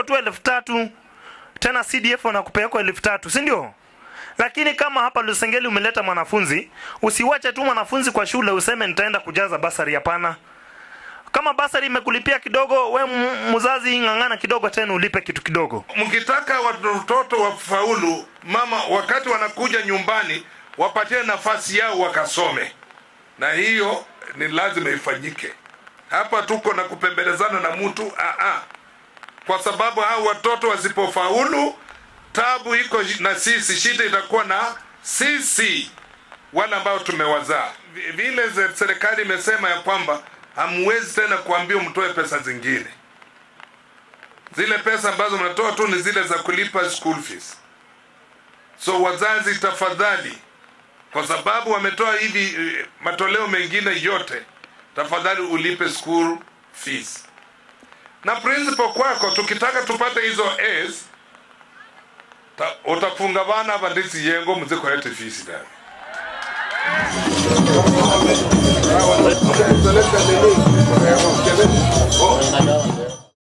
tu elfu tatu tena CDF wanakupea kwa elfu tatu si ndio? Lakini kama hapa Lusengeli umeleta mwanafunzi, usiwache tu mwanafunzi kwa shule useme nitaenda kujaza basari. Hapana. Kama basari imekulipia kidogo, we m- mzazi ng'ang'ana kidogo, tena ulipe kitu kidogo. mkitaka watoto wafaulu, mama, wakati wanakuja nyumbani, wapatie nafasi yao wakasome, na hiyo ni lazima ifanyike. Hapa tuko na kupembelezana na mtu ah, ah. kwa sababu hao watoto wasipofaulu, tabu iko na sisi, shida itakuwa na sisi wale ambao tumewazaa. Vi- Vile ze- serikali imesema ya kwamba hamwezi tena kuambia mtoe pesa zingine zile pesa ambazo mnatoa tu ni zile za kulipa school fees. So wazazi, tafadhali, kwa sababu wametoa hivi eh, matoleo mengine yote, tafadhali ulipe school fees. Na principal kwako, tukitaka tupate hizo A's, ta, utafunga bana bandisi yengo mziko yote fees ndani. Unajua,